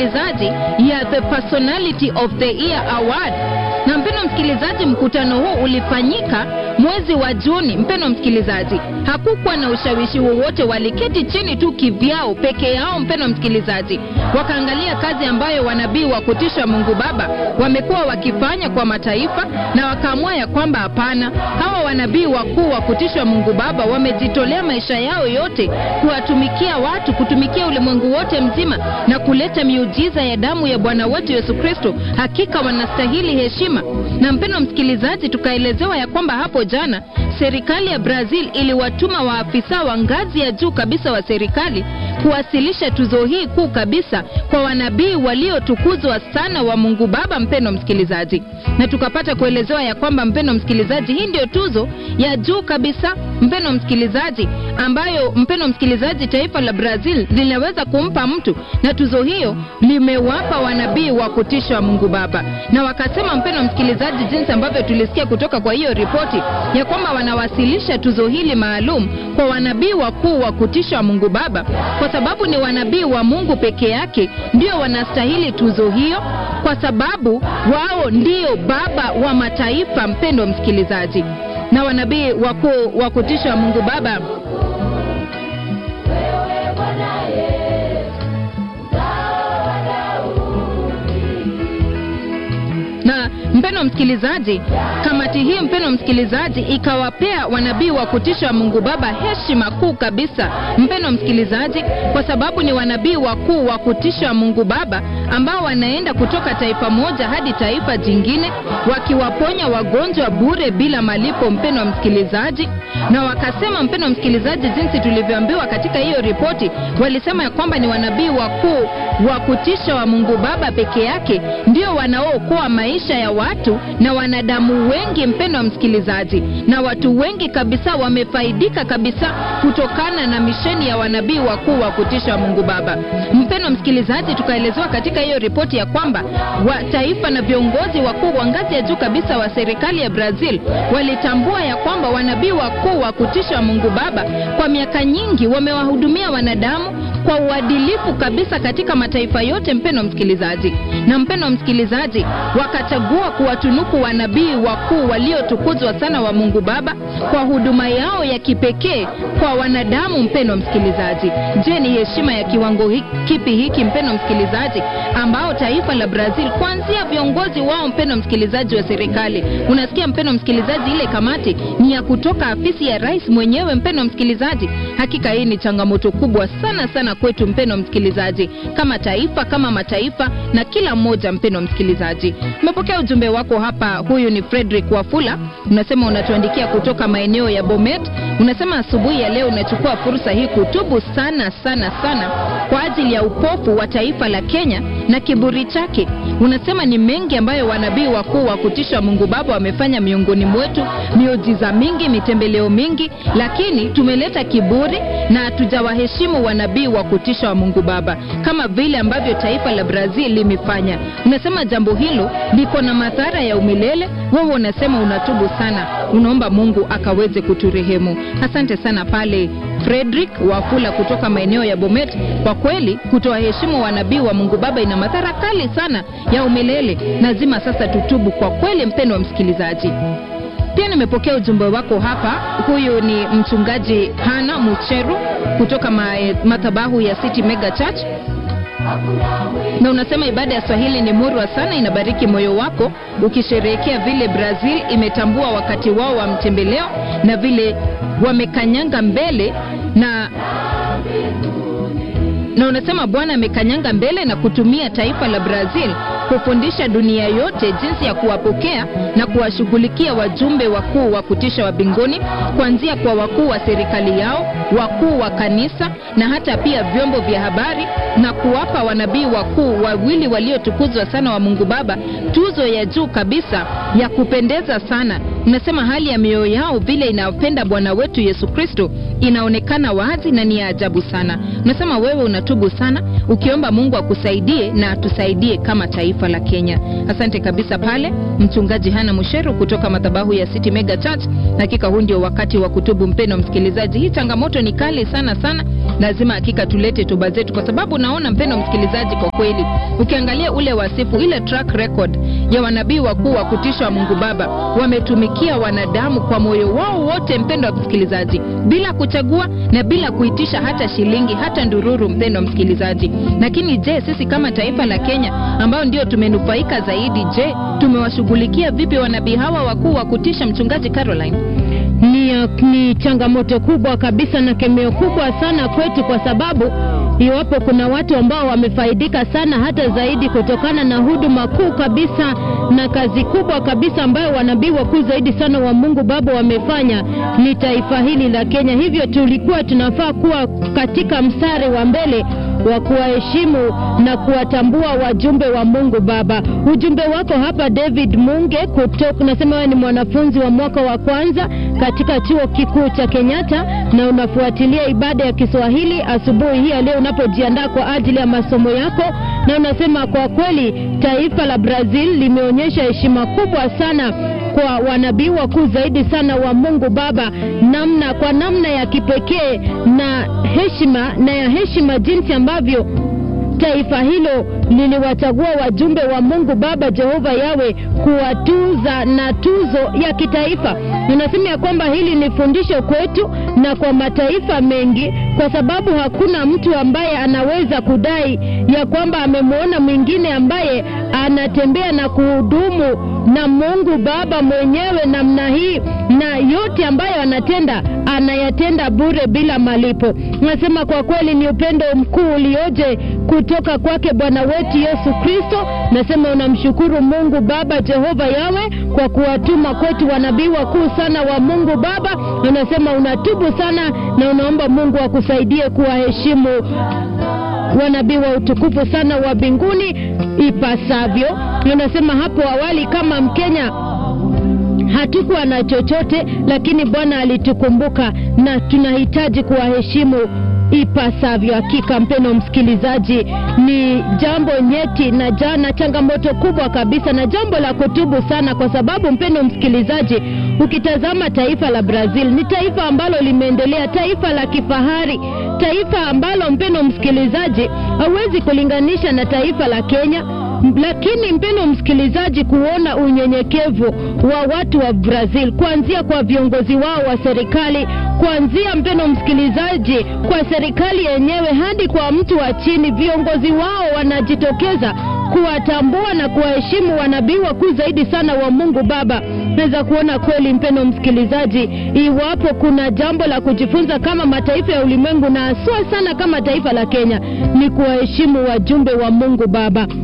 msikilizaji, ya the Personality of the Year Award. Na mpendwa msikilizaji, mkutano huu ulifanyika mwezi wa Juni. Mpendwa msikilizaji, hakukuwa na ushawishi wowote, waliketi chini tu kivyao peke yao. Mpendwa msikilizaji, wakaangalia kazi ambayo wanabii wa kutisha Mungu Baba wamekuwa wakifanya kwa mataifa, na wakaamua ya kwamba hapana, hawa wanabii wakuu wa kutishwa Mungu Baba wamejitolea maisha yao yote kuwatumikia watu, kutumikia ulimwengu wote mzima na kuleta miujiza ya damu ya Bwana wetu Yesu Kristo. Hakika wanastahili heshima. Na mpendwa msikilizaji, tukaelezewa ya kwamba hapo jana serikali ya Brazil iliwatuma waafisa wa ngazi ya juu kabisa wa serikali kuwasilisha tuzo hii kuu kabisa kwa wanabii waliotukuzwa sana wa Mungu Baba, mpendwa msikilizaji, na tukapata kuelezewa ya kwamba mpendwa msikilizaji, hii ndio tuzo ya juu kabisa mpendwa msikilizaji, ambayo mpendwa msikilizaji, taifa la Brazil linaweza kumpa mtu, na tuzo hiyo limewapa wanabii wa kutisha wa Mungu Baba, na wakasema mpendwa msikilizaji, jinsi ambavyo tulisikia kutoka kwa hiyo ripoti ya kwamba wanawasilisha tuzo hili maalum kwa wanabii wakuu wa kutisha wa Mungu Baba, kwa sababu ni wanabii wa Mungu peke yake ndio wanastahili tuzo hiyo, kwa sababu wao ndio baba wa mataifa, mpendwa msikilizaji, na wanabii wakuu wa kutisha wa Mungu Baba na mpendwa msikilizaji, kamati hii mpendwa msikilizaji, ikawapea wanabii wa kutisha wa Mungu Baba heshima kuu kabisa, mpendwa msikilizaji, kwa sababu ni wanabii wakuu wa kutisha wa Mungu Baba ambao wanaenda kutoka taifa moja hadi taifa jingine, wakiwaponya wagonjwa bure bila malipo, mpendwa msikilizaji. Na wakasema, mpendwa msikilizaji, jinsi tulivyoambiwa katika hiyo ripoti, walisema ya kwamba ni wanabii wakuu wa kutisha wa Mungu Baba peke yake ndio wanaookoa maisha ya watu na wanadamu wengi, mpendwa msikilizaji, na watu wengi kabisa wamefaidika kabisa kutokana na misheni ya wanabii wakuu wa kutisha wa Mungu Baba. Mpendwa msikilizaji, tukaelezewa katika hiyo ripoti ya kwamba wa taifa na viongozi wakuu wa ngazi ya juu kabisa wa serikali ya Brazil walitambua ya kwamba wanabii wakuu wa kutisha wa Mungu Baba kwa miaka nyingi wamewahudumia wanadamu kwa uadilifu kabisa katika mataifa yote, mpendwa msikilizaji. Na mpendwa msikilizaji, wakachagua kuwatunuku wanabii wakuu waliotukuzwa sana wa Mungu Baba kwa huduma yao ya kipekee kwa wanadamu. Mpendwa msikilizaji, je, ni heshima ya kiwango hiki, kipi hiki mpendwa msikilizaji, ambao taifa la Brazil kuanzia viongozi wao, mpendwa msikilizaji, wa serikali, unasikia mpendwa msikilizaji, ile kamati ni ya kutoka afisi ya rais mwenyewe, mpendwa msikilizaji. Hakika hii ni changamoto kubwa sana sana kwetu mpendwa msikilizaji, kama taifa, kama mataifa na kila mmoja. Mpendwa msikilizaji, umepokea ujumbe wako hapa. Huyu ni Frederick Wafula, unasema unatuandikia kutoka maeneo ya Bomet. Unasema asubuhi ya leo unachukua fursa hii kutubu sana sana sana kwa ajili ya upofu wa taifa la Kenya na kiburi chake. Unasema ni mengi ambayo wanabii wakuu wa kutisha Mungu Baba wamefanya miongoni mwetu, miujiza mingi, mitembeleo mingi, lakini tumeleta kiburi na hatujawaheshimu wanabii wa kutisha wa Mungu Baba kama vile ambavyo taifa la Brazil limefanya. Unasema jambo hilo liko na madhara ya umilele. Wewe unasema unatubu sana, unaomba Mungu akaweze kuturehemu. Asante sana pale Frederick Wafula kutoka maeneo ya Bomet. Kwa kweli kutowaheshimu wanabii wa Mungu Baba ina madhara kali sana ya umilele. Lazima sasa tutubu kwa kweli, mpendwa msikilizaji. Pia nimepokea ujumbe wako hapa. Huyu ni mchungaji Hana Mucheru kutoka madhabahu ya City Mega Church, na unasema ibada ya Swahili ni murwa sana, inabariki moyo wako ukisherehekea vile Brazil imetambua wakati wao wa mtembeleo na vile wamekanyanga mbele na na unasema Bwana amekanyanga mbele na kutumia taifa la Brazil kufundisha dunia yote jinsi ya kuwapokea na kuwashughulikia wajumbe wakuu wa kutisha wa mbinguni, kuanzia kwa wakuu wa serikali yao, wakuu wa kanisa na hata pia vyombo vya habari, na kuwapa wanabii wakuu wawili waliotukuzwa sana wa Mungu Baba tuzo ya juu kabisa ya kupendeza sana. Unasema hali ya mioyo yao vile inapenda Bwana wetu Yesu Kristo inaonekana wazi na ni ya ajabu sana. Unasema wewe unatubu sana ukiomba Mungu akusaidie na atusaidie kama taifa la Kenya. Asante kabisa pale mchungaji Hana Musheru kutoka madhabahu ya City Mega Church. Hakika huu ndio wakati wa kutubu, mpendo msikilizaji. Hii changamoto ni kali sana sana, lazima hakika tulete toba zetu, kwa sababu naona mpendo msikilizaji, kwa kweli ukiangalia ule wasifu, ile track record ya wanabii wakuu wa kutisha wa Mungu Baba, wametumikia wanadamu kwa moyo wao wote, mpendo wa msikilizaji, bila kuchagua na bila kuitisha hata shilingi hata ndururu, mpendo msikilizaji. Lakini je, sisi kama taifa la Kenya ambao ndio tumenufaika zaidi, je, tumewashughulikia vipi wanabii hawa wakuu wa kutisha, mchungaji Caroline? ni, ni changamoto kubwa kabisa na kemeo kubwa sana kwetu, kwa sababu iwapo kuna watu ambao wamefaidika sana hata zaidi kutokana na huduma kuu kabisa na kazi kubwa kabisa ambayo wanabii wakuu zaidi sana wa Mungu Baba wamefanya ni taifa hili la Kenya. Hivyo tulikuwa tunafaa kuwa katika mstari wa mbele wa kuwaheshimu na kuwatambua wajumbe wa Mungu Baba. Ujumbe wako hapa David Munge kutoka, nasema wewe ni mwanafunzi wa mwaka wa kwanza katika chuo kikuu cha Kenyatta na unafuatilia ibada ya Kiswahili asubuhi hii ya leo unapojiandaa kwa ajili ya masomo yako, na unasema kwa kweli taifa la Brazil limeonyesha heshima kubwa sana kwa wanabii wakuu zaidi sana wa Mungu Baba, namna kwa namna ya kipekee na heshima na ya heshima, jinsi ambavyo taifa hilo liliwachagua wajumbe wa Mungu Baba Jehova Yawe kuwatuza na tuzo ya kitaifa. Ninasema ya kwamba hili ni fundisho kwetu na kwa mataifa mengi, kwa sababu hakuna mtu ambaye anaweza kudai ya kwamba amemwona mwingine ambaye anatembea na kuhudumu na Mungu Baba mwenyewe namna hii, na yote ambayo anatenda anayatenda bure bila malipo. Nasema kwa kweli ni upendo mkuu ulioje kutoka kwake Bwana wetu Yesu Kristo. Nasema unamshukuru Mungu Baba Jehova Yawe kwa kuwatuma kwetu wanabii wakuu sana wa Mungu Baba. Unasema unatubu sana na unaomba Mungu akusaidie kuwaheshimu wanabii wa utukufu sana wa mbinguni ipasavyo. Unasema hapo awali kama Mkenya hatukuwa na chochote, lakini Bwana alitukumbuka na tunahitaji kuwaheshimu ipasavyo. Hakika mpeno msikilizaji, ni jambo nyeti na jana changamoto kubwa kabisa na jambo la kutubu sana, kwa sababu mpeno msikilizaji, ukitazama taifa la Brazil ni taifa ambalo limeendelea, taifa la kifahari, taifa ambalo mpeno msikilizaji, hauwezi kulinganisha na taifa la Kenya lakini mpendo msikilizaji, kuona unyenyekevu wa watu wa Brazil, kuanzia kwa viongozi wao wa serikali, kuanzia mpendo msikilizaji, kwa serikali yenyewe hadi kwa mtu wa chini, viongozi wao wanajitokeza kuwatambua na kuwaheshimu wanabii wakuu zaidi sana wa Mungu Baba. Naweza kuona kweli, mpendo msikilizaji, iwapo kuna jambo la kujifunza kama mataifa ya ulimwengu na haswa sana kama taifa la Kenya, ni kuwaheshimu wajumbe wa Mungu Baba.